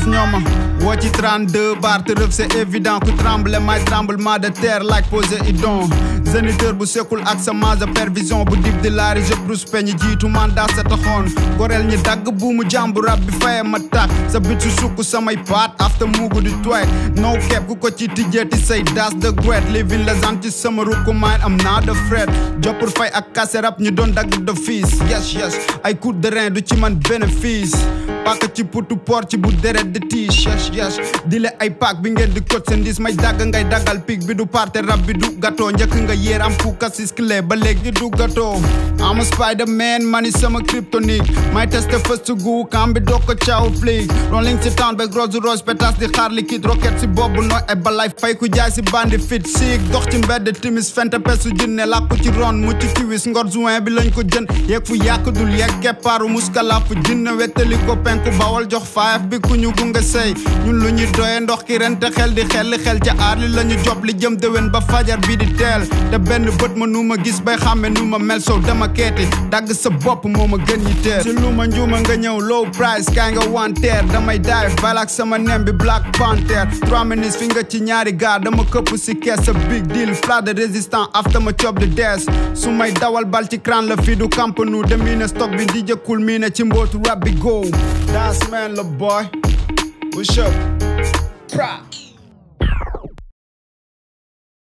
ñooma woo ci 32 bar te rëf c'est évident ku tremble may tremblement de terre like Poséidon géniteur bu sekkul ak sa mage pervision bu dib di laari je plus peñ jiitu mandat sa taxoon goreel ñi dagg buumu jàmbu rab bi faye ma tàkk sa bit su sukk samay paat after muugu di twaay no kepp ku ko ci tijjeeti say das de great living legend ci sama rukku mine am naa de fret joppur fay ak kase rab ñu doon dagg de fiis yes yes ay coup de rein du ci man bénéfice paaka ci putu port ci bu deret di tiis yes yes di le ay paak bi ngeen di kot seen dis may dagg ngay daggal pig bi du parte rab bi du gâteau njëkk nga yéer am fuka siskle ba léegi du gâteau am spider man mani sama kryptonique may teste first gu kam bi doo ko caaw flic rolling si town be Rolls Royce pétas di xaar liquide rocket si boobu nooy ay balay fay ku jaay si bandi fit siik dox ci mbedd timis fente pesu jinne làkku ci ron mu ci kiwis ngor juin bi lañ ko jën yeeg fu yàq dul yeeg keppaaru muskalaafu jinne wettali ko penku bawal jox faayaf bi ku ñu gunge sey ñun lu ñuy doye ndox ki ren te xel di xel li xel ca aar li la ñu job li jëm déwén ba fajar bi di teel te benn bët ma nu ma gis bay xàmme nu ma mel sow dama keeti dagg sa bopp moo ma gën yi teel si lu ma njuuma nga ñëw low price kaay nga wanteer damay dive balak sama nem bi black panther trois minutes fi nga ci ñaari gaar dama këpp si kees sa big deal flat de résistant after ma cob de dees su may dawal bal ci crâne la fii du kampanu de mii ne stock bi di jëkkul mii ne ci mbootu rab bi go das man la boy what's up pra